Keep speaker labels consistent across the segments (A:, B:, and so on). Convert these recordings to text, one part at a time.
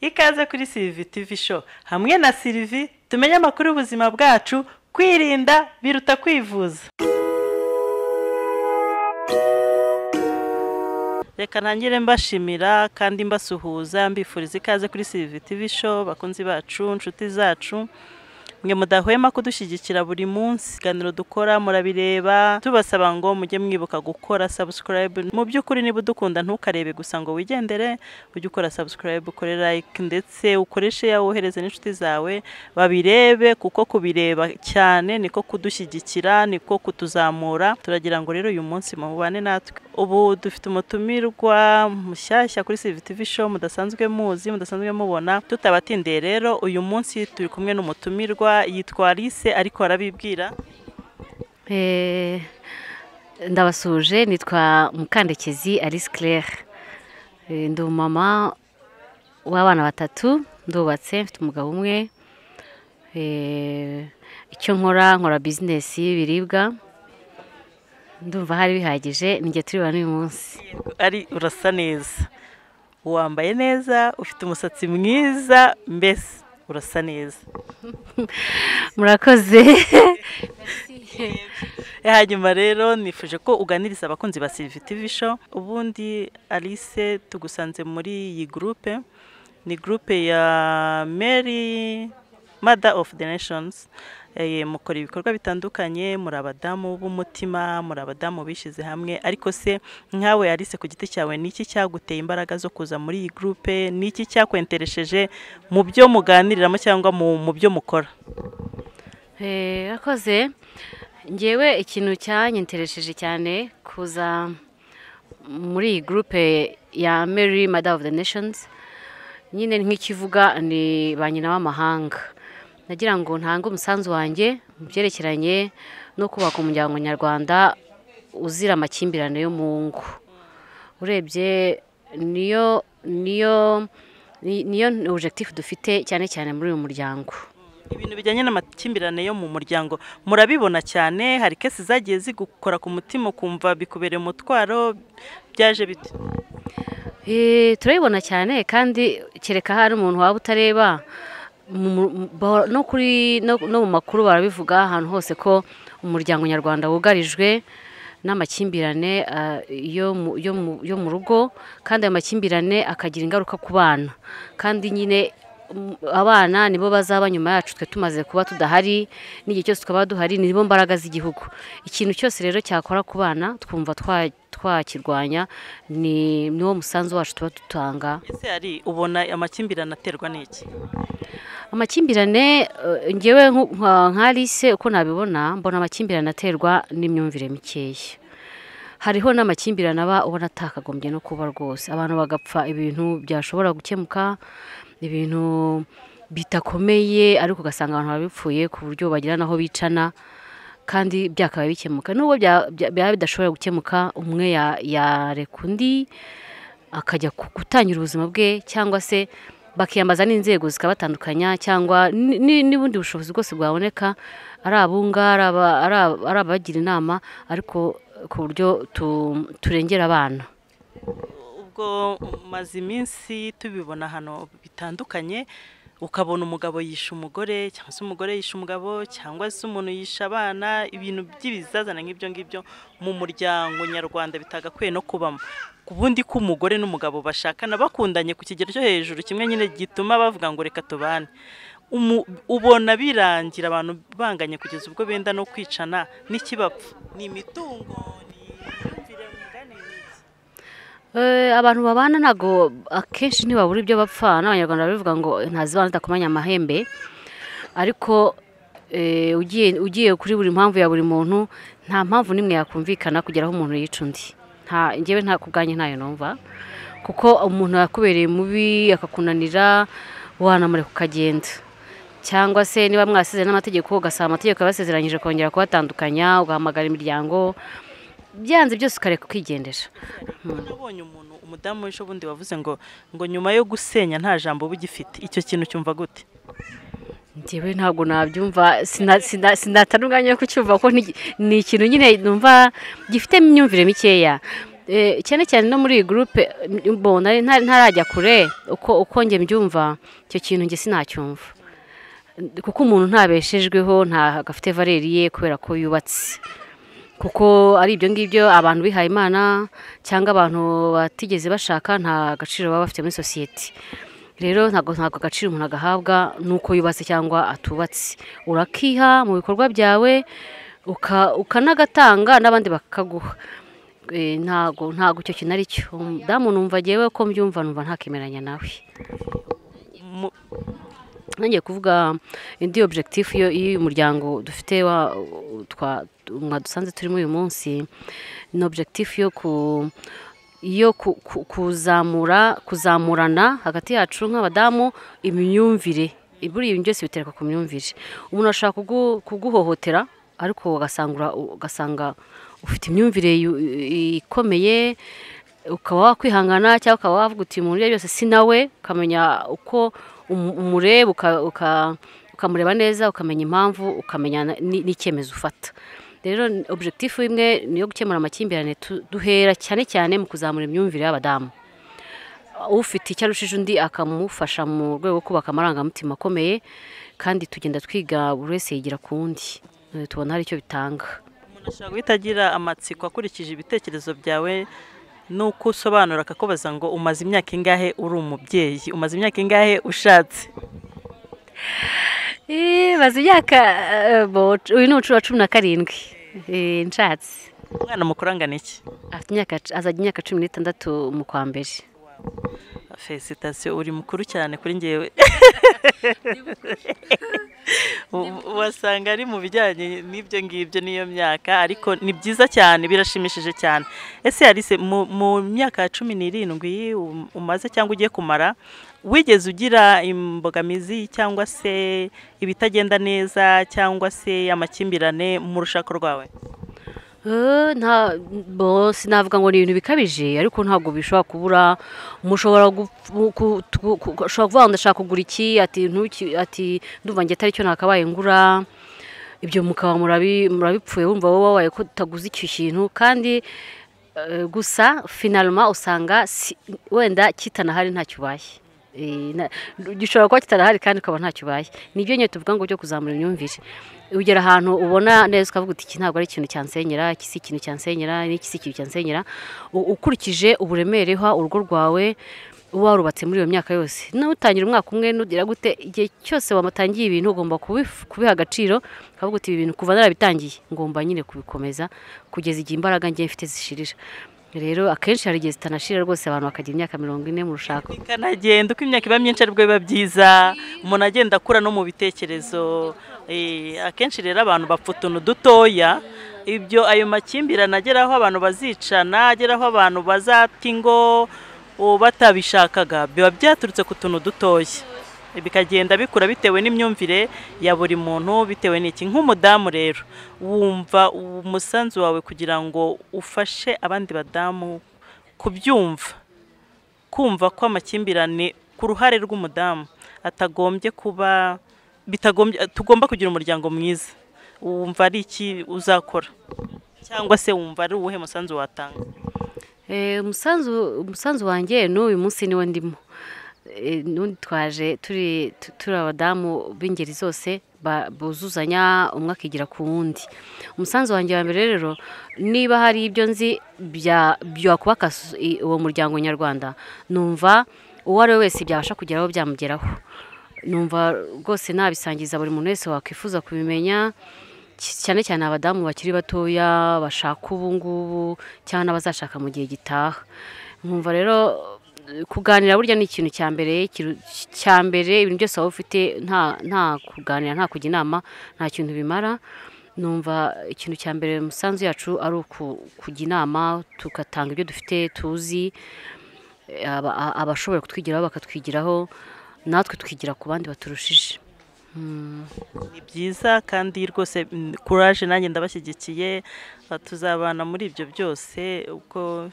A: ikaze kuri sirivi tivi show hamwe na sirivi tumenye amakuru y'ubuzima bwacu kwirinda biruta kwivuza reka ntangire mbashimira kandi mbasuhuza mbifuriza ikaze kuri sirivi tivi show bakunzi bacu inshuti zacu mwe mudahwema kudushyigikira buri munsi ibiganiro dukora murabireba tubasaba ngo mujye mwibuka gukora sabusikarayibu mu by'ukuri niba udukunda ntukarebe gusa ngo wigendere ujye ukora sabusikarayibu ukore like ndetse ukoreshe yawe wohereze n'inshuti zawe babirebe kuko kubireba cyane niko kudushyigikira niko kutuzamura turagira ngo rero uyu munsi mubane natwe ubu dufite umutumirwa mushyashya kuri CVTV show mudasanzwe muzi mudasanzwe mubona tutabatindeye rero uyu munsi turi kumwe n'umutumirwa yitwa Alice ariko arabibwira
B: Eh, ndabasuje nitwa mukandekezi alice claire Eh, ndi umumama w'abana batatu ndubatse mfite umugabo umwe Eh, icyo nkora nkora bizinesi y'ibiribwa ndumva hari bihagije nijye turi hano uyu munsi
A: ari urasa neza wambaye neza ufite umusatsi mwiza mbese urasa neza
B: murakoze
A: hanyuma rero nifuje ko uganiriza abakunzi ba TV show ubundi alice tugusanze muri iyi gurupe ni gurupe ya mary mother of the nations Eh, mukora ibikorwa bitandukanye muri abadamu b'umutima muri abadamu bishyize hamwe ariko se nkawe alice ku giti cyawe ni iki cyaguteye imbaraga zo kuza muri iyi gurupe ni iki cyakwenteresheje mu byo muganiriramo cyangwa mu mu byo mukora
B: Eh, Rakoze ngewe ikintu cyanyenteresheje cyane kuza muri iyi gurupe ya Mary Mother of the Nations nyine nk'ikivuga ni ba nyina w'amahanga nagira ngo ntange umusanzu wanjye mu byerekeranye no kubaka umuryango nyarwanda uzira amakimbirane yo mu ngo urebye niyo niyo ni- niyo objectif dufite cyane cyane muri uyu muryango
A: ibintu bijyanye n'amakimbirane yo mu muryango murabibona cyane hari kesi zagiye zigukora ku mutima ukumva bikubereye umutwaro byaje bite
B: Eh, turabibona cyane kandi kereka hari umuntu waba utareba mu- mu- mu- bahora- no kuri no no mu makuru barabivuga ahantu hose ko umuryango nyarwanda wugarijwe n'amakimbirane ah, yo mu- yo mu- yo mu rugo kandi ayo makimbirane akagira ingaruka ku bana kandi nyine mm, abana nibo bazaba nyuma yacu twe tumaze kuba tudahari n'igihe cyose twaba duhari nibo mbaraga z'igihugu ikintu cyose rero cyakora ku bana twumva twa- twakirwanya ni niwo musanzu wacu tuba dutanga
A: ese hari ubona amakimbirane aterwa n'iki
B: amakimbirane eh, ngewe nku- nka nka Alice uko nabibona mbona amakimbirane aterwa n'imyumvire mikeya hariho n'amakimbirane aba ubona atakagombye no kuba rwose abantu bagapfa ibintu byashobora gukemuka ibintu bitakomeye ariko ugasanga abantu barabipfuye ku buryo bagira n'aho bicana kandi byakaba bikemuka nubwo bya- bya- byaba bidashobora gukemuka umwe ya- yareka undi akajya ku- gutangira ubuzima bwe cyangwa se bakiyambaza n'inzego zikabatandukanya cyangwa ni- ni- n'ubundi bushobozi bwose bwaboneka ari abunga ari aba- ari aba- ari abagira inama ariko ku buryo tu- turengera abana
A: ubwo umaze iminsi tubibona hano bitandukanye ukabona umugabo yishe umugore cyangwa se umugore yishe umugabo cyangwa se umuntu yishe abana ibintu by'ibizazana nk'ibyo ngibyo mu muryango nyarwanda bitagakwiye no kubamo ku bundi ko umugore n'umugabo bashakana bakundanye ku kigero cyo hejuru kimwe nyine gituma bavuga ngo reka tubane Umu- ubona birangira abantu banganye kugeza ubwo benda no kwicana n'ikibapfa ni imitungo ni imyumvire mugane ni iki?
B: Eh, abantu babana ntabwo akenshi ntibabura ibyo bapfa n'abanyarwanda barabivuga ngo ntazibana zidakomanya amahembe ariko eh, ugiye ugiye kuri buri mpamvu ya buri muntu nta mpamvu n'imwe yakumvikana kugera aho umuntu yica undi nta ngewe nta kubwanjye ntayo numva kuko umuntu yakubereye mubi akakunanira wanamureka ukagenda cyangwa se niba mwasize n'amategeko ugasaba amategeko yabasezeranyije kongera kubatandukanya ugahamagara imiryango byanze byose ukareka ukigendera
A: Kuko nabonye umuntu umudamu w'ejo bundi wavuze ngo ngo nyuma yo gusenya nta jambo uba ugifite icyo kintu cyumva gute
B: njyewe ntabwo nabyumva sina- sina- sinatana umwanya wo kucyumva ko ni ni ikintu nyine numva gifite imyumvire mikeya Eh, cyane cyane no muri iyi gurupe mbona nta- ntarajya kure uko uko njye mbyumva icyo kintu njye sinacyumva kuko umuntu ntabeshejweho nta gafite valeri ye kubera ko yubatse kuko ari ibyo ngibyo abantu bihaye imana cyangwa abantu batigeze bashaka nta gaciro baba bafite muri sosiyete rero ntabwo ntabwo agaciro umuntu agahabwa nuko yubatse cyangwa atubatse urakiha mu bikorwa byawe uka- ukanagatanga n'abandi bakaguha Eh, ntago ntago icyo kintu ari cyo damu numva ngewe ko mbyumva numva ntakemeranya nawe
A: Mu-
B: ntangiye kuvuga indi objectif yo y'uyu muryango dufite wa twa mwadusanze turimo uyu munsi ni objectif yo ku yo ku- ku- kuzamura kuzamurana hagati yacu nk'abadamu imyumvire buriya ibintu byose biterwa ku myumvire umuntu ashobora kugu- kuguhohotera ariko ugasanga ura- ugasanga ufite imyumvire yu- ikomeye ukaba wakwihangana cyangwa ukaba wavuga uti mu buryo byose si nawe ukamenya uko umu- umureba uka- uka- ukamureba neza ukamenya impamvu ukamenya na- ni- n'icyemezo ufata rero ni- objectif imwe ni iyo gukemura amakimbirane tu- duhera cyane cyane mu kuzamura imyumvire y'abadamu ufite icyo arushije undi akamufasha mu rwego rwo kubaka amarangamutima akomeye kandi tugenda twiga buri wese yigira ku wundi Eh, tubona hari icyo bitanga
A: umuntu ashobora guhita agira amatsiko akurikije ibitekerezo byawe n'uko usobanura akakubaza ngo umaze imyaka ingahe uri umubyeyi umaze imyaka ingahe ushatse
B: Eh, maze imyaka eh, bo- uyu ni ucura cumi na karindwi Eh, nshatse
A: umwana mukuru angana iki
B: afite imyaka azajya imyaka cumi n'itandatu mu kwa mbere
A: felicitasiyo uri mukuru cyane kuri ngewe U- wasanga ari mu bijyanye n'ibyo ngibyo n'iyo myaka ariko ni byiza cyane birashimishije cyane ese yarise mu mu myaka ya cumi n'irindwi um- umaze cyangwa ugiye kumara wigeze ugira imbogamizi cyangwa se ibitagenda neza cyangwa se amakimbirane mu rushako rwawe
B: Eh, nta bo sinavuga ngo ni ibintu bikabije ariko ntabwo bishobora kubura mushobora gu- ku- ku- ku- ushobora kuvuga ngo ndashaka kugura iki ati ntuki ati ndumva nge atari cyo nakabaye ngura ibyo mukaba murabi murabipfuye wumva wowe wabaye ko utaguze icyo kintu kandi eh, gusa finalima usanga si- wenda kitanahari ntacyo ubaye Eh, na- gishobora kuba kitarahari kandi ukaba ntacyo ubaye nibyo nyine tuvuga ngo byo kuzamura imyumvire ugera ahantu ubona neza ukavuga uti iki ntabwo ari ikintu cyansenyera iki si ikintu cyansenyera n'iki si ikintu cyansenyera U- ukurikije uburemere uha urugo rwawe warubatse muri iyo myaka yose n'utangira umwaka umwe nugira gute igihe cyose wamatangiye ibintu ugomba kubif- kubiha agaciro ukavuga uti ibi bintu kuva narabitangiye ngomba nyine kubikomeza kugeza igihe imbaraga ngiye mfite zishirira rero akenshi hari igihe zitanashira rwose abantu bakagira imyaka mirongo ine mu rushako
A: bikanagenda uko imyaka iba myinshi aribwo biba byiza umuntu agenda akura no mu bitekerezo Eh, akenshi rero abantu bapfa utuntu dutoya ibyo ayo makimbirane agera aho abantu bazicana agera aho abantu bazata ingo oh, batabishakaga biba byaturutse ku tuntu dutoya bikagenda bikura bitewe n'imyumvire ya buri muntu bitewe n'iki nk'umudamu rero wumva umusanzu wawe kugira ngo ufashe abandi badamu kubyumva kumva ko amakimbirane ku ruhare rw'umudamu atagombye kuba bitagombye tugomba kugira umuryango mwiza wumva ari iki uzakora cyangwa se wumva ari uwuhe musanzu watanga
B: Eh, umusanzu umusanzu wanjye n'uyu munsi niwo ndimo Eh, n'undi twaje turi tu- turi abadamu b'ingeri zose ba- buzuzanya umwe akigira ku wundi umusanzu wanjye wa mbere rero niba hari ibyo nzi bya- byakubaka s- i- uwo muryango nyarwanda numva uwo ari we wese byabasha kugeraho byamugeraho numva rwose nabisangiza buri muntu wese wakwifuza kubimenya cy- cyane cyane abadamu bakiri batoya bashaka ubu ngubu cyangwa n'abazashaka mu gihe gitaha nkumva rero eh, kuganira burya ni ikintu cya mbere ikintu cya mbere ibintu byose waba ufite nta nta kuganira nta kujya inama nta kintu bimara numva ikintu cya mbere umusanzu yacu ari uku- kujya inama tugatanga ibyo dufite tuzi eh, aba- a- abashobora kutwigiraho bakatwigiraho natwe twigira ku bandi baturushije
A: ni byiza kandi rwose mm, kuraje nanjye ndabashyigikiye Uh, tuzabana muri ibyo byose ubwo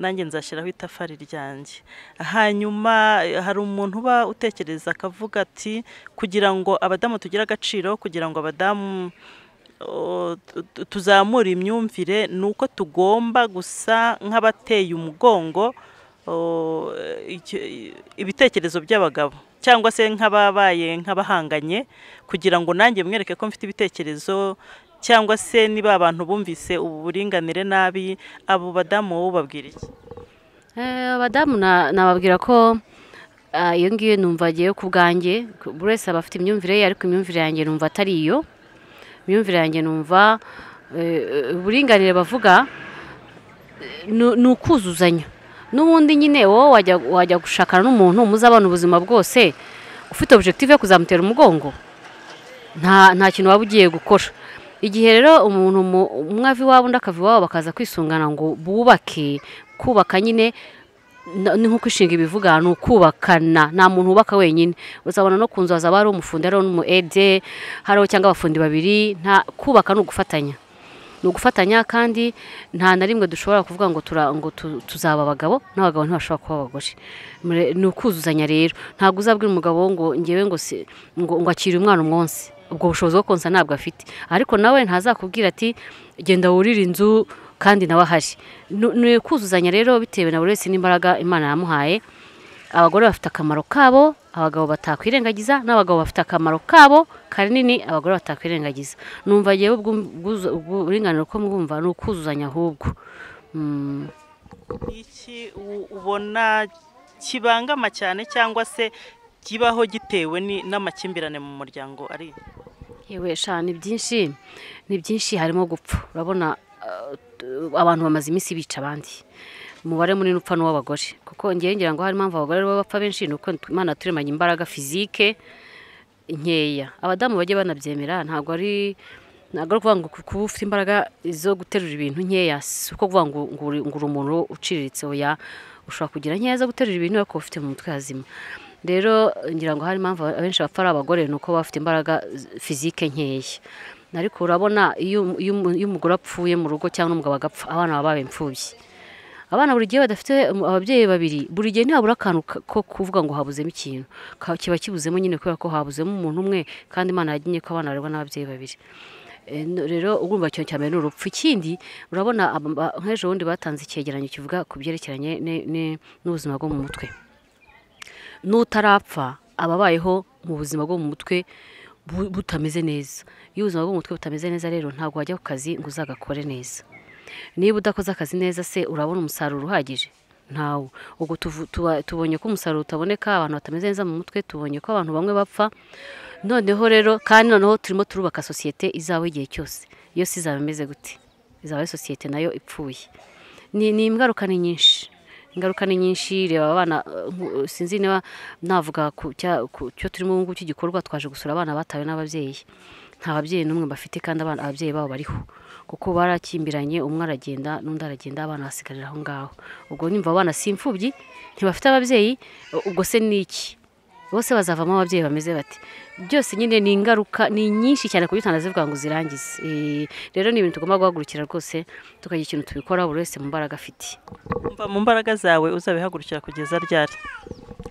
A: nanjye nzashyiraho itafari ryanjye hanyuma eh, hari umuntu uba utekereza akavuga ati kugira ngo abadamu tugire agaciro kugira ngo abadamu o- tu- tuzamura imyumvire ni uko tugomba gusa nk'abateye umugongo o, icyo- ibitekerezo by'abagabo cyangwa se nk'ababaye nk'abahanganye kugira ngo nanjye mwereke ko mfite ibitekerezo cyangwa se niba abantu bumvise ubu buringanire nabi abo badamu wowe ubabwira iki
B: Eh, abadamu na- nababwira ko ah, iyo ngiyo numva agiye ku bwanjye buri wese aba afite imyumvire ye ariko imyumvire yanjye numva atari iyo imyumvire yanjye numva eh, uburinganire bavuga eh, ni ni ukuzuzanya n'ubundi nyine wowe wajya wajya gushakana n'umuntu muzabana ubuzima bwose ufite objective yo kuzamutera umugongo nta nta kintu waba ugiye gukora igihe rero umuntu mu- umwe ava iwabo undi akava iwabo bakaza kwisungana ngo bubake kubaka nyine na- ni nk'uko ishinga ibivuga ni ukubakana nta muntu wubaka wenyine uzabona no ku nzu hazaba hari umufundi hariho n'umu ede hariho cyangwa abafundi babiri nta kubaka ni ugufatanya ni ugufatanya kandi nta na rimwe dushobora kuvuga ngo tura- ngo tu- tuzaba abagabo n'abagabo ntibashobora kuba abagore Mure- ni ukuzuzanya rero ntabwo uzabwira umugabo ngo ngewe ngo si- ngo ngo akire umwana umwonsi ubwo bushobozi bwo konsa ntabwo afite ariko nawe ntazakubwira ati genda wurire inzu kandi nawe ahari Nu- ni ukuzuzanya rero bitewe na buri wese n'imbaraga imana yamuhaye abagore bafite akamaro kabo abagabo batakwirengagiza n'abagabo bafite akamaro kabo kanini abagore batakwirengagiza numva yewe ubwo- ubwuzu- uburinganire ko mwumva ni ukuzuzanya ahubwo Mm.
A: iki u- ubona kibangama cyane cyangwa se kibaho gitewe ni- n'amakimbirane mu muryango ari iki?
B: yewe sha ni byinshi ni byinshi harimo gupfa urabona eh, t- abantu bamaze iminsi bica abandi umubare munini upfa n'uw'abagore kuko ngewe ngira ngo hari impamvu abagore aribo bapfa benshi ni uko imana yaturemanye imbaraga fizike nkeya abadamu bajya banabyemera ntabwo ari ntabwo ari ukuvuga ngo ku- kuba ufite imbaraga zo guterura ibintu nkeya si uko kuvuga ngo ngo uri ngo uri umuntu uciriritse oya ushobora kugira nkeya zo guterura ibintu ariko ufite mu mutwe hazima rero ngira ngo hari impamvu abenshi bapfa ari abagore ni uko baba bafite imbaraga z- fizike nkeya ariko urabona iyo umu- iyo umu- iyo umugore apfuye mu rugo cyangwa umugabo agapfa abana baba babaye imfubyi abana buri gihe badafite um, ababyeyi babiri buri gihe ntihabura akantu ka- ko kuvuga ngo habuzemo ikintu Ka- kiba kibuzemo nyine kubera ko habuzemo umuntu umwe kandi imana yagenye ko abana barerwa n'ababyeyi babiri E, no- rero urumva ikintu cya mbere ni urupfu ikindi urabona aba- ba- nk'ejo bundi batanze icyegeranyo kivuga ku byerekeranye ne- ne- n'ubuzima bwo mu mutwe n'utarapfa ababayeho mu buzima bwo mu mutwe bu- butameze neza iyo ubuzima bwo mu mutwe butameze neza rero ntabwo wajya ku kazi ngo uzagakore neza niba udakoze akazi neza se urabona umusaruro uhagije ntawo ubwo tuvu- tuba- tubonye ko umusaruro utaboneka abantu batameze neza mu mutwe tubonye ko abantu bamwe bapfa noneho rero kandi noneho turimo turubaka sosiyete izawe igihe cyose yose izaba imeze gute izaba ari sosiyete nayo ipfuye ni ni ingaruka ni nyinshi ingaruka ni nyinshi reba abana eh, nku- sinzi niba navuga ku cya- ku cyo turimo ubu ngubu cy'igikorwa twaje gusura abana batawe n'ababyeyi nta babyeyi n'umwe bafite kandi abana ababyeyi babo bariho kuko barakimbiranye umwe aragenda n'undi aragenda abana basigarira aho ngaho ubwo nimba abana si imfubyi ntibafite ababyeyi ubwo se ni iki bose bazavamo ababyeyi bameze bati byose nyine ni ingaruka ni nyinshi cyane ku buryo utanazivuga ngo uzirangize Eh, rero ni ibintu tugomba guhagurukira rwose tukagira ikintu tubikora buri wese mu mbaraga afite
A: umva mu mbaraga zawe uzabihagurukira kugeza ryari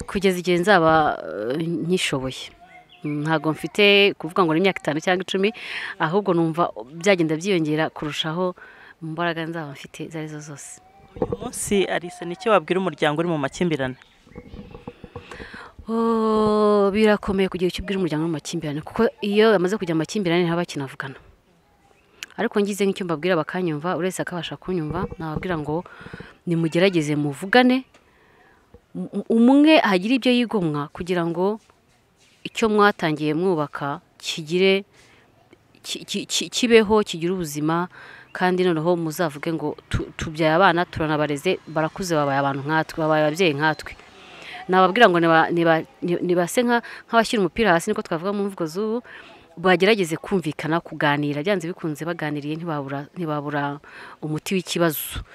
B: kugeza igihe nzaba eh, nyishoboye Mm, ntabwo mfite kuvuga ngo ni imyaka itanu cyangwa icumi ahubwo numva byagenda byiyongera kurushaho mu mbaraga nzaba mfite izo arizo zose
A: uyu munsi arise niki wabwira umuryango uri mu makimbirane
B: Oh, birakomeye kugira icyo ubwira umuryango mu makimbirane kuko iyo bamaze kujya mu makimbirane ntaba bakinavugana ariko ngize nk'icyo mbabwira bakanyumva buri wese akabasha kunyumva nababwira ngo nimugerageze muvugane Um- umwe hagire ibyo yigomwa kugira ngo icyo mwatangiye mwubaka kigire ki- ki- ki- kibeho kigire ubuzima kandi noneho muzavuge ngo tu- tubyaye abana turanabareze barakuze babaye abantu nkatwe babaye ababyeyi nkatwe nababwira ngo niba- niba- ni- nibase nka- nk'abashyira umupira hasi niko twavuga mu mvugo z'ubu bagerageze kumvikana kuganira byanze bikunze baganiriye ntibabura ntibabura umuti w'ikibazo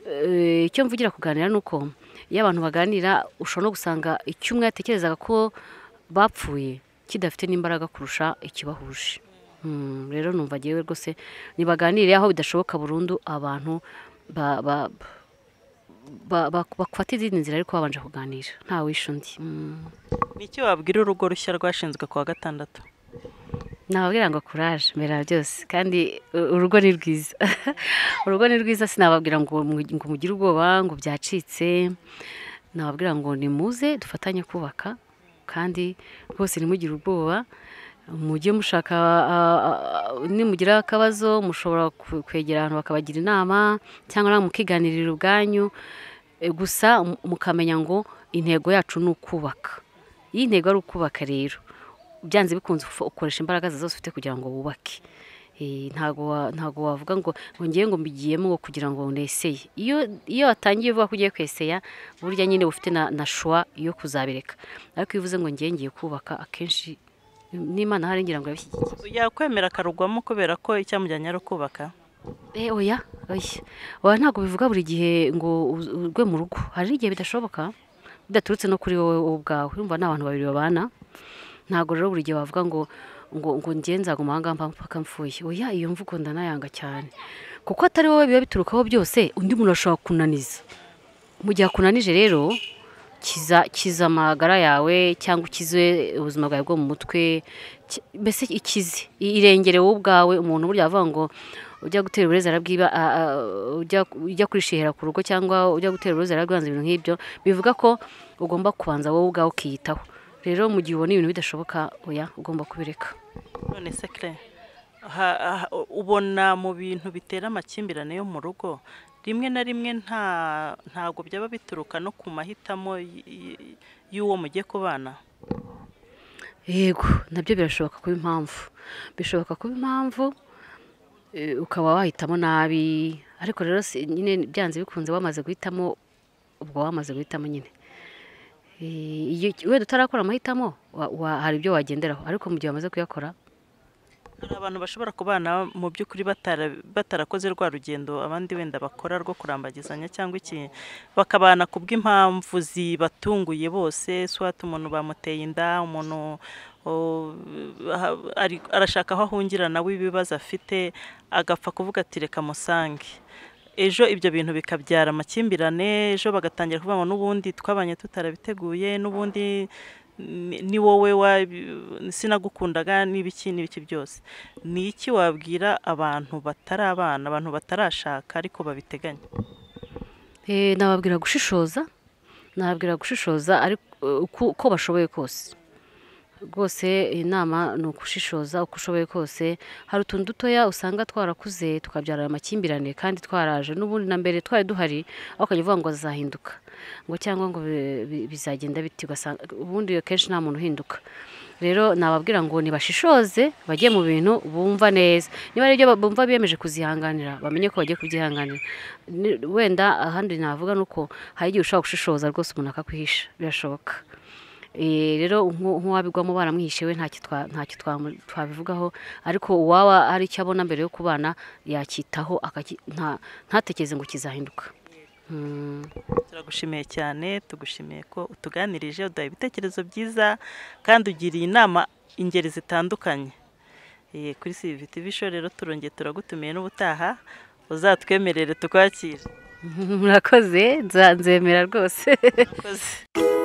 B: Eh, icyo mvugira kuganira ni uko iyo abantu baganira ushobora no gusanga icyo umwe yatekerezaga ko bapfuye kidafite n'imbaraga kurusha ikibahuje Mm, rero numva ngewe rwose nibaganire aho bidashoboka burundu abantu ba- ba- ba- ba- bafata izindi nzira ariko babanje kuganira ntawisha undi Mm.
A: niki wabwira urugo rushya rwashinzwe ku wa gatandatu
B: nababwira ngo kuraje mbere ya byose kandi u- urugo ni rwiza urugo ni rwiza sinababwira ngo mu- ngo mugire ubwoba ngo byacitse nababwira ngo nimuze dufatanye kubaka kandi rwose ntimugire ubwoba mujye mushaka ah, ah, nimugira akabazo mushobora ku- kwegera abantu bakabagira inama cyangwa nawe mukiganirira ubwanyu Eh, gusa mu- mukamenya ngo intego yacu ni ukubaka iyo intego ari ukubaka rero byanze bikunze ufa- ukoresha imbaraga zawe zose ufite kugira ngo wubake Eh, ntago wa- ntago wavuga ngo ngo ngiye ngo mbigiyemo ngo kugira ngo neseye iyo iyo watangiye uvuga ko ugiye kweseya burya nyine uba ufite na, na shuwa yo kuzabireka ariko iyo uvuze ngo ngiye ngiye kubaka akenshi n'imana hari ngira ngo irabishyigikiye
A: yakwemera akarugwamo kubera ko icyamujyanye ari ukubaka
B: Eh, oya oya oya ntabwo bivuga buri gihe ngo uz- urwe mu rugo hari n'igihe bidashoboka bidaturutse no kuri wowe wowe ubwawe urumva ni abantu babiri babana ntabwo rero buri gihe wavuga ngo ngo ngo ngiye nzaguma aha ngaha mpaka mpfuye oya iyo mvugo ndanayanga cyane kuko atari wowe biba biturukaho byose undi muntu ashobora kunaniza mu gihe akunanije rero kiza kiza amagara yawe cyangwa ukize ubuzima bwawe bwo mu mutwe ki- mbese ikize i- irengere wowe ubwawe umuntu burya avuga ngo ujya gutera uburezi arabwiba a- a- ujya ujya kwishihera ku rugo cyangwa ujya gutera uburezi arabwanza ibintu nk'ibyo bivuga ko ugomba kubanza wowe ubwawe ukiyitaho rero mu gihe ubona ibintu bidashoboka oya ugomba kubireka
A: none se kare ha- ha- ubona mu bintu bitera amakimbirane yo mu rugo rimwe na rimwe nta ntabwo byaba bituruka no ku mahitamo y- y- y'uwo mugiye kubana
B: yego nabyo birashoboka kuba impamvu bishoboka kuba impamvu eh, ukaba wahitamo nabi ariko rero si- nyine byanze bikunze wamaze guhitamo ubwo wamaze guhitamo nyine Eh, iyo wenda utarakora amahitamo wa- wa- hari ibyo wagenderaho ariko mu gihe wamaze kuyakora
A: hari abantu bashobora kubana mu by'ukuri batara- batarakoze rwa rugendo abandi wenda bakora rwo kurambagizanya cyangwa iki bakabana ku bw'impamvu zibatunguye bose swat umuntu bamuteye inda umuntu o, ha- ari- arashaka aho ahungira nawe ibibazo afite agapfa kuvuga ati reka musange ejo ibyo bintu bikabyara amakimbirane ejo bagatangira kuvuga ngo n'ubundi twabanye tutarabiteguye n'ubundi ni- ni wowe wabi- sinagukundaga n'ibiki n'ibiki byose ni iki wabwira abantu batari abana abantu batarashaka ariko babiteganya
B: Eh, nababwira gushishoza nababwira gushishoza ariko eh, uko uko bashoboye kose rwose inama ni ugushishoza uko ushoboye kose hari utuntu dutoya usanga twarakuze tukabyara amakimbirane kandi twaraje n'ubundi na mbere twari duhari aho ukajya uvuga ngo zahinduka ngo cyangwa ngo bi- bi- bizagenda biti ugasanga ubundi akenshi nta muntu uhinduka rero nababwira ngo nibashishoze bajye mu bintu bumva neza niba ari ibyo bumva biyemeje kuzihanganira bamenye ko bagiye kubyihanganira Ni- wenda ahandi navuga ni uko hari igihe ushobora gushishoza rwose umuntu akakwihisha birashoboka Eh, rero nku- nk'uwabigwamo baramwihishe we ntacyo twa- ntacyo twamu- twabivugaho ariko uwaba hari icyo abona mbere yo kubana yacyitaho akaki- nta- ntatekereze ngo kizahinduka Mm.
A: turagushimiye cyane tugushimiye ko utuganirije uduha ibitekerezo byiza kandi ugiriye inama ingeri zitandukanye Eh, kuri CVT Vision rero turongeye turagutumiye n'ubutaha uzatwemerere tukwakire
B: murakoze nza- nzemera rwakoze
A: Murakoze.